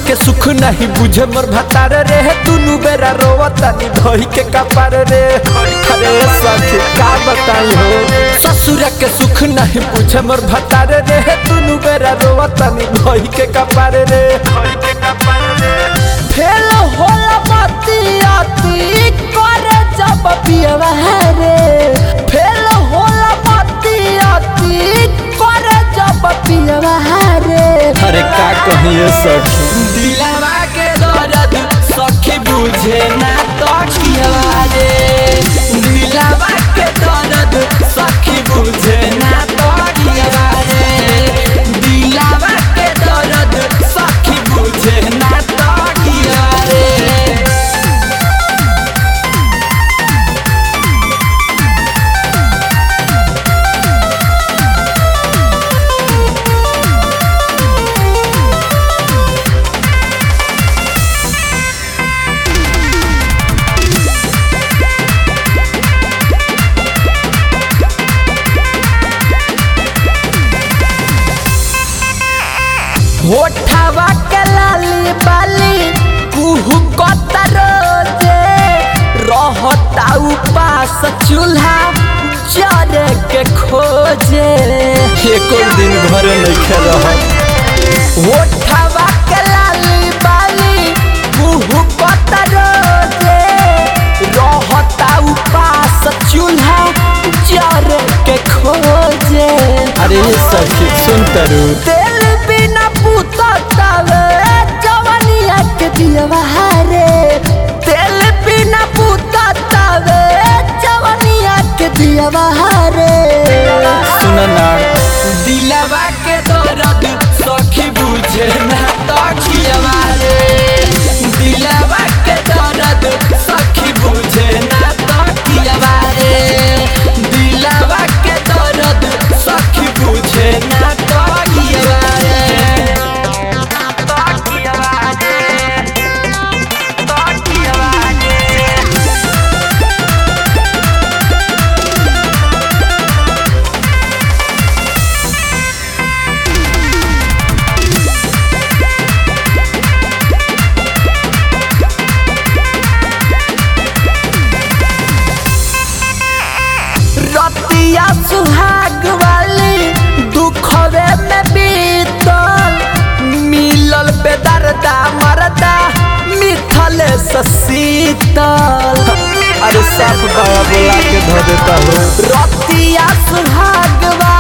के सुख नहीं बुझे मोर भतार रे दुनु बेरा रोवतानी धोई के कपार रे अरे सखी का बताई हो ससुर के सुख नहीं बुझे मोर भतार रे दुनु बेरा रोवतानी धोई के कपार रे फेल होला बाती आती करे जब पियवा रे फेल होला बाती आती करे जब पियवा रे अरे का कहिए सखी दिलवा के दर्द सखी बुझे ना तो किया रे दिलवा के दर्द सखी बुझे ना तो किया रे दिलवा के दर्द सखी बुझे ना तो किया रे होठवा के लाली बाली कुहू कतरोजे रहता उपास चूल्हा जरे के खोजे एको दिन घर नहीं रह होठवा के लाली बाली कुहू कतरोजे रहता उपास चूल्हा जरे के खोजे अरे सखी सुन तरू तेल बिना पूता तावे जवानिया के दिलवा रे तेल बिना पूता तावे जवानिया के दिलवा रे सुन ना दिलवा के दर्द सखी बुझे ना तो खियवा रे दिलवा के दर्द सखी बुझे ना तो खियवा रे दिलवा के दर्द सखी बुझे ना तो खियवा रे तो खियवा रे तो खियवा रे रतिया सुहाग वाली दुखवे में बीतल मिलल बेदर्दा मरदा मिथल शीतल अरे सब बाबा बोला के धो देता हो रतिया सुहाग वाली